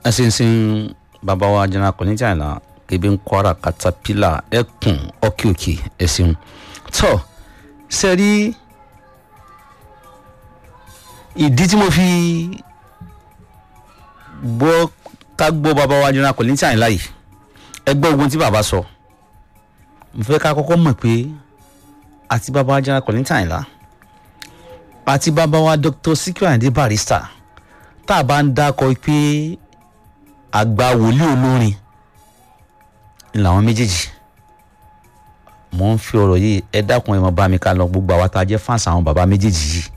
ẹsinsin bàbá wa jẹnà kò ní jàìlá kébé ń kwara katapila ẹkùn ọkìòkè ẹsìn tó sẹ́rí ìdí tí mo fi gbọ́ ká gbọ́ bàbá wa jẹnà kò ní jàìlá yìí ẹ gbọ́ ogun tí bàbá sọ mo fẹ́ ká kọ́kọ́ mọ̀ pé àti bàbá wa jẹnà kò ní jàìlá àti bàbá wa dr Sikiru Ayinde Barrister tá a bá ń dákọ pé àgbà wòlíì olórin ni làwọn méjèèjì mò ń fi ọ̀rọ̀ yìí ẹ dákun ẹ mọ bá mi ká lọ gbogbo àwa tá a jẹ́ fáǹsì àwọn bàbá méjèèjì yìí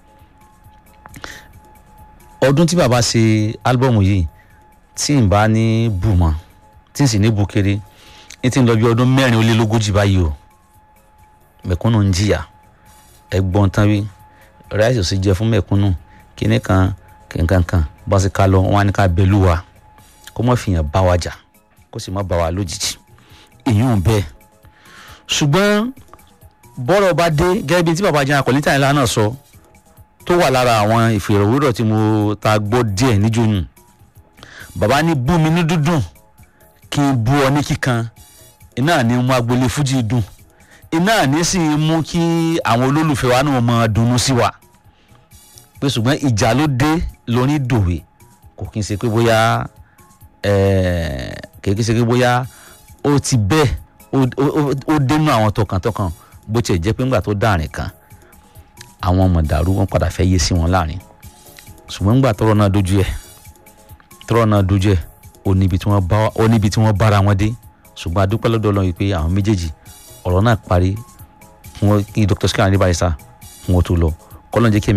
ọdún tí bàbá ṣe álbọ̀mù yìí tí n bá ní bù mọ́ tí n sì ní bù kéré ní ti ń lọ bí ọdún mẹ́rin ó lé lógójì báyìí o mẹ̀kúnnù ń jìyà ẹgbọ́n tán wí ráìsì ò sì jẹ fún mẹ̀kúnnù kíní kan kankan bá sì ká lọ wọn á ní ká bẹlú wa kó má fìyàn bá wa jà kó sì má bá wa lójijì èyàn bẹ́ẹ̀ ṣùgbọ́n bọ́rọ̀ bá dé gẹ́gẹ́ bí tí bàbá jẹ́ akọ̀lẹ́tà ńlá náà sọ tó wà lára àwọn ìfèrèwérọ̀ tí mo ta gbọ́ díẹ̀ níjòyún bàbá ní bú mi ní dúdùn kí n bú ọ ní kíkan iná ní mú agboolé fújì dùn iná ní sì mú kí àwọn olólùfẹ́ wa náà máa dunnú sí wa pé ṣùgbọ́n ìjà ló dé lórí dòwe kò kí n ṣe pé bóyá kì í ṣe pé bóyá ó ti bẹ́ẹ̀ ó dénú àwọn tọkàntọkàn bó tiẹ̀ jẹ́ pé ńgbà tó dàrin kan àwọn ọmọ dàrú wọn padà fẹ́ yé sí wọn láàrin ṣùgbọ́n ńgbà tọrọ náà dojú ẹ̀ tọrọ náà dojú ẹ̀ ó níbi tí wọ́n bára wọn dé ṣùgbọ́n adúpẹ́ lọ́dọ̀ Ọlọ́run pé àwọn méjèèjì ọ̀rọ̀ náà parí kí Dr. Sikiru Ayinde Barrister fún wọn tó lọ kọ́lọ́n jẹ́ kí